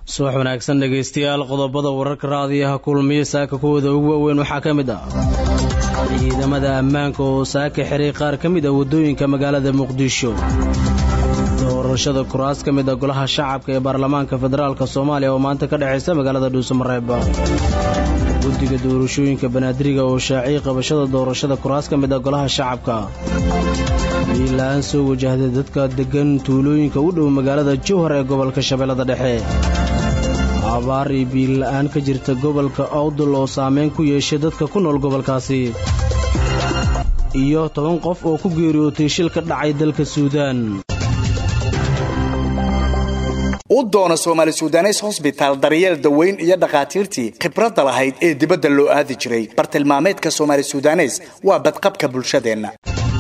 subax wanaagsan dhegaystayaal qodobada wararka raadiyaha kulmiya saaka kuwooda ugu waaweyn waxaa ka mid ah ciidamada ammaanka oo saaka xiray qaar ka mid ah waddooyinka magaalada muqdisho doorashada kuraas ka mid ah golaha shacabka ee baarlamaanka federaalk soomaaliya oo maanta ka dhexaysa magaalada dhuusamareeb guddiga doorashooyinka banaadiriga oo shaaciyay qabashada doorashada kuraas ka mid ah golaha shacabka biila-aan soo wajahday dadka deggan tuulooyinka u dhow magaalada jowhar ee gobolka shabeellada dhexe abaar iyo biila-aan ka jirta gobolka awdal oo saameyn ku yeeshay dadka ku nool gobolkaasi iyo toban qof oo ku geeriyootay shil ka dhacay dalka suudaan u doono soomaali sudanes hosbitaal daryeel daweyn iyo dhakhaatiirtii khibradda lahayd ee dibadda loo aadi jiray bartilmaameedka soomaali sudanes waa badqabka bulshadeenna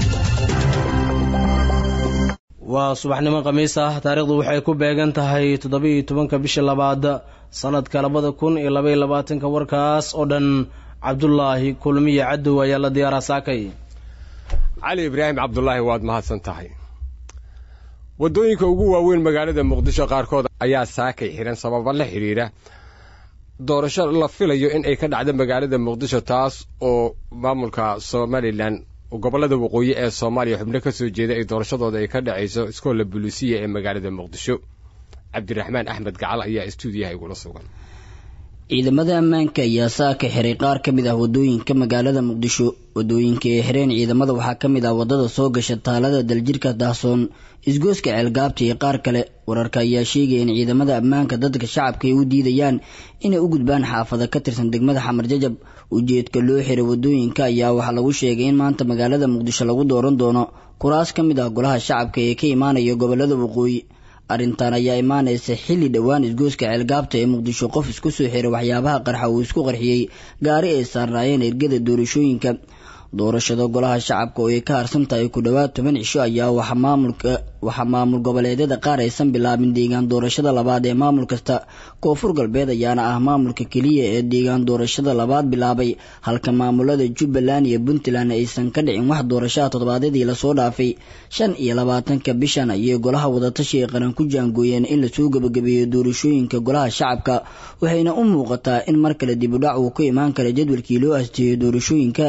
waa subaxnimo khamiis ah taariikhdu waxay ku beegan tahay toddoba-iyo tobanka bisha labaad sannadka labada kun iyo labaiyo labaatanka warkaas oo dhan cabdulaahi kulmiye cadow ayaa la diyaaraa saakay cali ibraahim cabdulaahi waad mahadsan tahay waddooyinka ugu waaweyn magaalada muqdisho qaarkood ayaa saakay xihan sababa la xidhiidha doorasho la filayo in ay ka dhacdo magaalada muqdisho taas oo maamulka somalilan gobollada waqooyi ee soomaaliya xubno ka soo jeeda ay doorashadooda ay ka dhacayso iskoolla buluusiya ee magaalada muqdisho cabdiraxmaan axmed gacal ayaa istuudiyaha igula sugan ciidamada ammaanka ayaa saaka xiray qaar ka mid ah waddooyinka magaalada muqdisho waddooyinka ay xireen ciidamada waxaa ka mid ah waddada soo gasha taalada daljirka daahsoon isgooska ceelgaabta iyo qaar kale wararka ayaa sheegaya in ciidamada ammaanka dadka shacabka ay u diidayaan inay u gudbaan xaafada ka tirsan degmada xamar jajab ujeedka loo xiray waddooyinka ayaa waxaa lagu sheegay in maanta magaalada muqdisho lagu dooran doono kuraas ka mid ah golaha shacabka ee ka imaanaya gobolada waqooyi arrintan ayaa imaanaysa xilli dhowaan isgooska ceelgaabta ee muqdisho qof isku soo xiray waxyaabaha qarxa uu isku qarxiyey gaari ay saarnaayeen ergada doorashooyinka doorashada golaha shacabka oo ay ka harsan tahay ku dhowaad toban cisho ayaa waxaa maamul goboleedyada qaar aysan bilaabin deegaan doorashada labaad ee maamul kasta koonfur galbeed ayaana ah maamulka keliya ee deegaan doorashada labaad bilaabay halka maamulada jubbaland iyo puntland aysan ka dhicin wax doorashaha toddobaadyadii lasoo dhaafay shan iyo labaatanka bishan ayay golaha wadatashi ee qaran ku jaangooyeen in lasoo gebagabeeyo doorashooyinka golaha shacabka waxayna u muuqataa in mar kale dibudhac uu ka imaan kara jadwalkii loo asteeyo doorashooyinka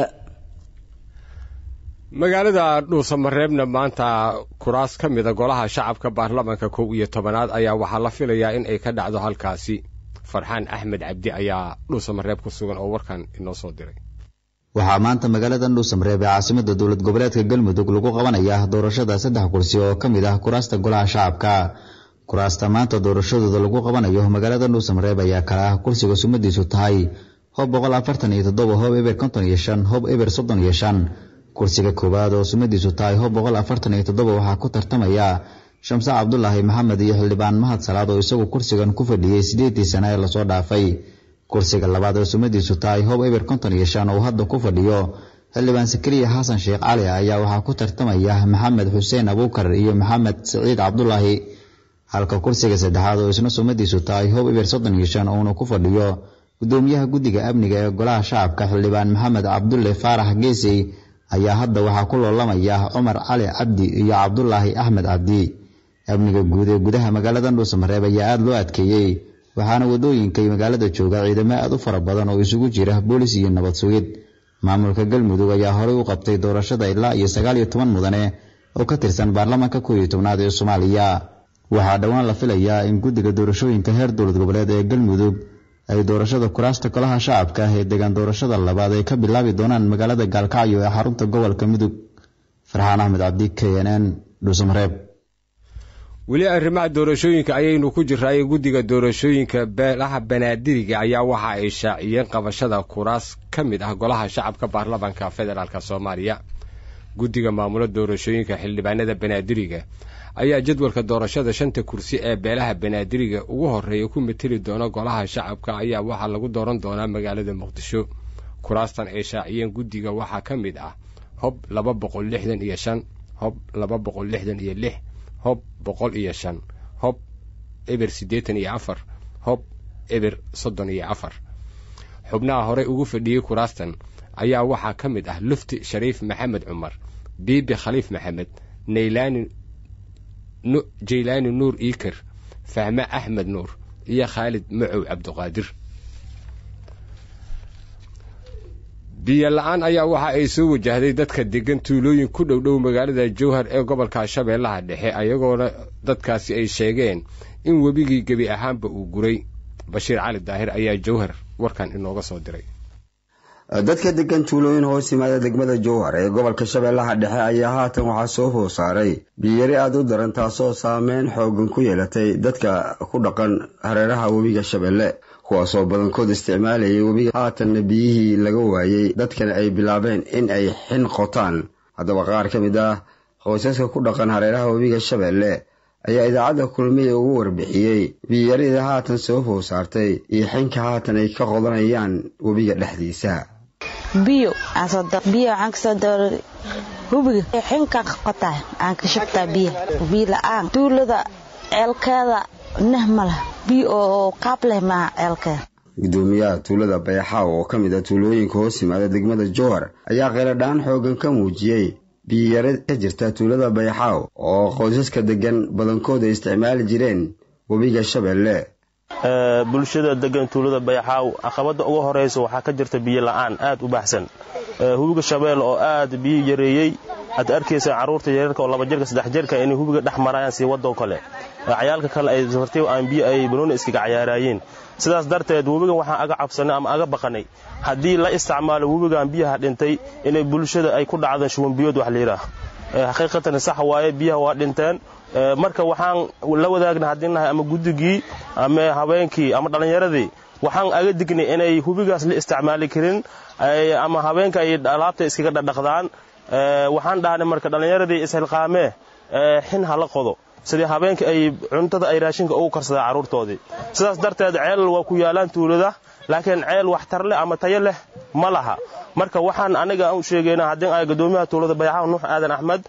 magaalada dhuusamareebna maanta kuraas ka mida golaha shacabka baarlamaanka kow iyo tobanaad ayaa waxaa la filayaa in ay ka dhacdo halkaasi farxaan axmed cabdi ayaa dhuusamareeb ku sugan oo warkan inoo soo diray waxaa maanta magaalada dhuusamareeb ee caasimada dowlad goboleedka galmudug lagu qabanaya doorashada saddex kursi oo ka mid ah kuraasta golaha shacabka kuraasta maanta doorashadooda lagu qabanayo magaalada dhuusamareeb ayaa kala ah kursiga sumadiisu tahay hob boqol afartan iyo toddoba hob eber konton iyo shan hob eber soddon iyo shan kursiga koowaad oo sumadiisu tahay hob boqol afartan iyo toddoba waxaa ku tartamaya shamse cabdulaahi maxamed iyo xildhibaan mahad salaad oo isagu kursigan ku fadhiyey siddeeddii sana ee lasoo dhaafay kursiga labaad oo sumadiisu tahay hob eber konton iyo shan oo hadda ku fadhiyo xildhibaan sakariya xasan sheekh cali ayaa waxaa ku tartamaya maxamed xuseen abuukar iyo maxamed siciid cabdulaahi halka kursiga saddexaad oo isna sumadiisu tahay hob eber soddon iyo shan uuna ku fadhiyo gudoomiyaha guddiga amniga ee golaha shacabka xildhibaan maxamed cabdulle faarax geesey ayaa hadda waxaa ku loolamaya cumar cali cabdi iyo cabdulaahi axmed cabdi amniga guud ee gudaha magaalada dhuusamareeb ayaa aada loo adkeeyey waxaana waddooyinka magaalada jooga ciidamo aad u fara badan oo isugu jira boolis iyo nabad sugid maamulka galmudug ayaa horey u qabtay doorashada ilaa iyo sagaal iyo toban mudane oo ka tirsan baarlamaanka kow iyo tobnaad ee soomaaliya waxaa dhowaan la filayaa in guddiga doorashooyinka heer dowlad goboleed ee galmudug ay doorashada kuraasta golaha shacabka ah ee degaan doorashada labaad ay ka bilaabi doonaan magaalada gaalkacyo ee xarunta gobolka mudug farxaan axmed cabdi k n n dhuusamareeb weli arrimaha doorashooyinka ayaynu ku jiraaye guddiga doorashooyinka beelaha banaadiriga ayaa waxa ay shaaciyeen qabashada kuraas ka mid ah golaha shacabka baarlamaanka federaalk soomaaliya guddiga maamula doorashooyinka xildhibaanada banaadiriga ayaa jadwalka doorashada shanta kursi ee beelaha banaadiriga ugu horreeya ku mateli doona golaha shacabka ayaa waxaa lagu dooran doonaa magaalada muqdisho kuraastan ay shaaciyeen guddiga waxaa ka mid ah hob laba boqol lixdan iyo shan hob laba boqol lixdan iyo lix hob boqol iyo shan hob eber siddeetan iyo afar hob eber soddon iyo afar xubnaha horey ugu fadhiyey kuraastan ayaa waxaa ka mid ah lufti shariif maxamed cumar biibi khaliif maxamed naylaani jaylaani nuur iikar fahme axmed nuur iyo khaalid macow cabdiqaadir biyo la-aan ayaa waxa ay soo wajahday dadka degan tuulooyin ku dhow dhow magaalada jowhar ee gobolka shabeellaha dhexe ayagoona dadkaasi ay sheegeen in webigii gebi ahaanba uu guray bashiir cali daahir ayaa jowhar warkan inooga soo diray dadka degan tuulooyin hoos yimaada degmada jowhar ee gobolka shabeellaha dhexe ayaa haatan waxaa soo hoos saaray biyari aada u daran taasoo saameyn xoogan ku yeelatay dadka ku dhaqan hareeraha webiga shabeelle kuwaasoo badankood isticmaalayay webiga haatanna biyihii laga waayey dadkana ay bilaabeen in ay xin qotaan haddaba qaar ka mid ah qoysaska ku dhaqan hareeraha webiga shabeelle ayaa idaacadda kulmiya ugu warbixiyey biyarida haatan soo hoos saartay iyo xinka haatan ay ka qodanayaan webiga dhexdiisa biyo biyo waxaan kasoo dooray hubiga xinkaan ka qotaa aan ka shubtaa biyo biyo la-aan tuulada ceelkeeda nah ma leh biyo oo qaab leh maaha ceelkeeda gudoomiyaha tuulada bayaxaaw oo ka mid ah tuulooyinka hoos yimaada degmada jowhar ayaa kheyladhaan xoogan ka muujiyey biyiyara ka jirta tuulada bayaxaaw oo qoysaska degan badankood ay isticmaali jireen webiga shabeelle bulshada degan tuulada bayaxaaw caqabada ugu horeysa waxaa ka jirta biyo la-aan aad u baxsan hubiga shabeelle oo aad biyo yareeyey aad arkaysa caruurta yareerka oo laba jirka saddex jirka inay hubiga dhex marayaan sii wadoo kale cayaalka kale ay safartay aan biyo ay banooni iskaga cayaaraayeen sidaas darteed webigan waxaan aga cabsanay ama aga baqanay haddii la isticmaalo webigan biyaha dhintay inay bulshada ay ku dhacdaan shubanbiyood wax layidhaah xaqiiqatan sax waaye biyaha waa dhinteen marka waxaan la wadaagna haddii nahay ama guddigii ama habeenkii ama dhallinyaradii waxaan aga dignay inay hubigaas la isticmaali karin ama habeenka ay alaabta iskaga dhadhaqdaan waxaan dhahnay marka dhallinyaradii ishilqaamee xin hala qodo sidii habeenka ay cuntada ay raashinka ugu karsadaan carruurtoodii sidaas darteed ceel waa ku yaalaan tuulada laakiin ceel waxtar leh ama tayo leh ma laha marka waxaan aniga u sheegayna haddii ay gadoomiyaha tuulada bayaxaw nuux aadan axmed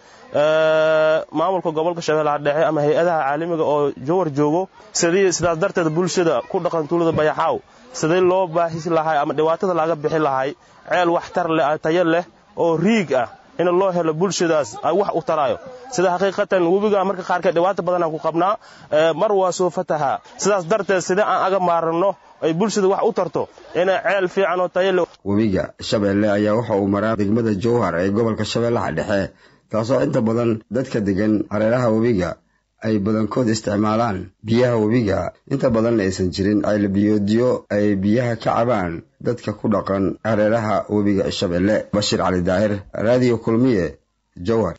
maamulka gobolka shabeellaha dhexe ama hay-adaha caalamiga oo jowar joogo sidii sidaas darteed bulshada ku dhaqan tuulada bayaxaaw sidii loo baahis lahay ama dhibaatada laga bixi lahay ceel waxtar leh tayo leh oo riig ah in loo helo bulshadaas ay wax u taraayo sida xaqiiqatan webiga marka qaarkeed dhibaato badanaan ku qabnaa mar waa soo fataha sidaas darteed sidee aan aga maaranno ay bulshada wax u tarto inay ceel fiican oo tayo leh webiga shabeelle ayaa waxa uu maraa degmada jowhar ee gobolka shabeellaha dhexe taasoo inta badan dadka degan hareeraha webiga ay badankood isticmaalaan biyaha webiga inta badanna aysan jirin caylabiyoodyo ay biyaha ka cabaan dadka ku dhaqan hareeraha webiga shabeelle bashiir cali daahir raadiyo kulmiye jowhar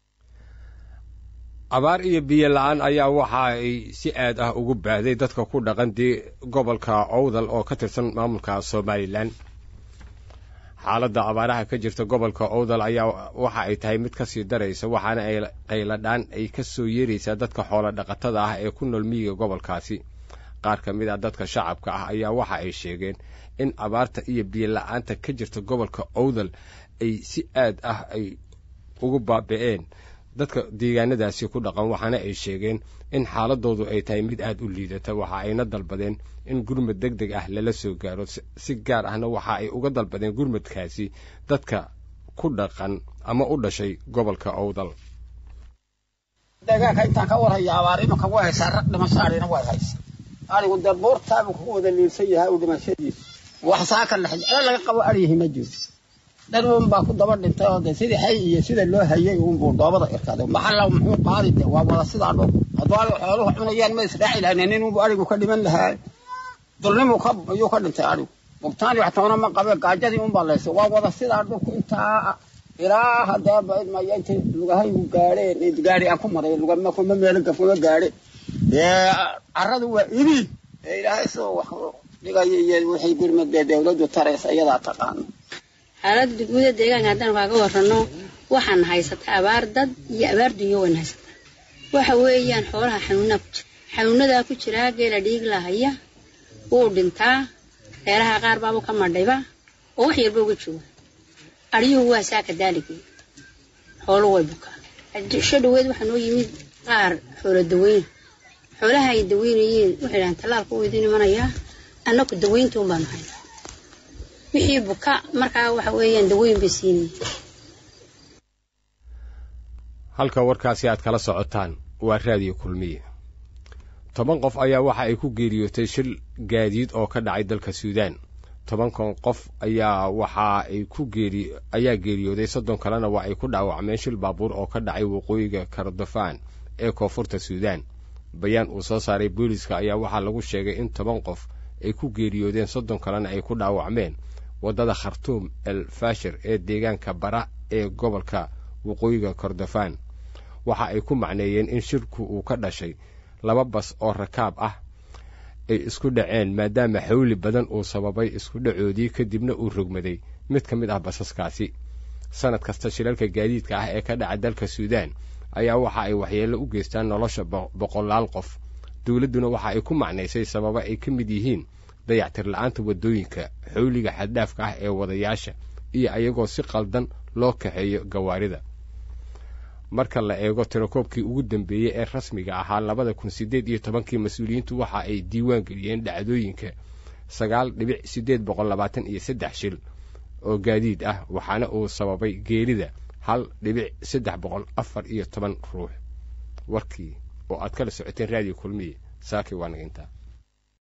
abaar iyo biyo la-aan ayaa waxa ay si aad ah ugu baahday dadka ku dhaqan dee gobolka owdal oo ka tirsan maamulka somalilan xaaladda abaaraha ka jirta gobolka owdal ayaa waxa ay tahay mid kasii daraysa waxaana ay qayladhaan ay ka soo yeeraysaa dadka xoolo dhaqatada ah ee ku nool miyiga gobolkaasi qaar ka mid ah dadka shacabka ah ayaa waxa ay sheegeen in abaarta iyo biyo la-aanta ka jirta gobolka owdal ay si aad ah ay ugu baabi'een dadka deegaanadaasi ku dhaqan waxaana ay sheegeen in xaaladoodu ay tahay mid aad u liidata waxa ayna dalbadeen in gurmad deg deg ah lala soo gaaro si gaar ahna waxa ay uga dalbadeen gurmadkaasi dadka ku dhaqan ama u dhashay gobolka owdal deegaanka intaan ka warhaya abaar imanka way haysaa rag dhimasho adhina way haysa arigu dee buurtaabu ku wada liilsan yahay u dhimashadiisa wax saaka lex celo laga qabo aryihi ma jiro dhan uun baa ku daba dhintay oo de sidii hay iyo sida loo hayay uunbuu dhoobada irkaaday maxalla muxuu qaadi de waa wada sidaa dhow hadduu ari xooluhu cunayaan ma israaci lahayn nin unbu arigu ka dhiman lahaa dulnimuu ka ayuu ka dhintay arigu bugtaani wax toona ma qabe gaajadii unbaa laysay waa wada sidaa dhulku intaa ilaa haddee baidmaya intay lugahaygu gaadheen gaadhi aan ku maray lugama kuma meelo gafuma gaadhe dee carradu waa ibi ee ilaahay sidoo wax dhigaya iyo wixii gurmadee dawladdu taraysa iyadaa taqaano xaaladda guuda deegaanka haddaan kaaga warranno waxaan haysataa abaar dad iyo abaar dunyo wayn haysataa waxa weeyaan xoolaha xanuunaa ku jira xanuunadaa ku jiraa geela dhiig lahaya wuu dhintaa reeraha qaar baabu ka madhayba oo wax yarba uga jooga aryuhu waa saaka daaligii xooluhu way bukaa sho dhaweed waxaa noo yimid qaar xoolo daweyna xoolaha ay daweynayeen waxay dhahaan tallaalka u idin imanayaa annaku daweynta un baanu haynaa wixii buka markaa waxa weeyaan daweyn bay siinaya halka warkaasi aad kala socotaan waa raadiyo kulmiye toban qof ayaa waxa ay ku geeriyootay shil gaadiid oo ka dhacay dalka suudaan tobankan qof ayaa waxa ay ku geeri ayaa geeriyooday soddon kalena waa ay ku dhaawacmeen shil baabuur oo ka dhacay waqooyiga kordofaan ee koonfurta suudaan bayaan uu soo saaray booliska ayaa waxaa lagu sheegay in toban qof ay ku geeriyoodeen soddon kalena ay ku dhaawacmeen waddada khartuum el fashir ee deegaanka bara ee gobolka waqooyiga kordofaan waxa ay ku macneeyeen in shirku uu ka dhashay laba bas oo rakaab ah ay isku dhaceen maadaama xawli badan uu sababay isku dhacoodii kadibna uu rogmaday mid ka mid ah basaskaasi sanad kasta shilalka gaadiidka ah ee ka dhaca dalka suudaan ayaa waxa ay waxyeello u geystaan nolosha boqolaal qof dowladduna waxa ay ku macnaysay sababa ay ka mid yihiin dayactir la-aanta waddooyinka xawliga xaddaafka ah ee wadayaasha iyo ayagoo si qaldan loo kaxeeyo gawaarida marka la eego tirakoobkii ugu dambeeyey ee rasmiga ahaa labada kun siddeed iyo tobankii mas-uuliyiintu waxa ay diiwaan geliyeen dhacdooyinka sagaal dhibic siddeed boqol labaatan iyo saddex shil oo gaadiid ah waxaana uu sababay geerida hal dhibic saddex boqol afar iyo toban ruux warkii oo aad kala socoteen raadiyo kulmiye saaki waa naga intaa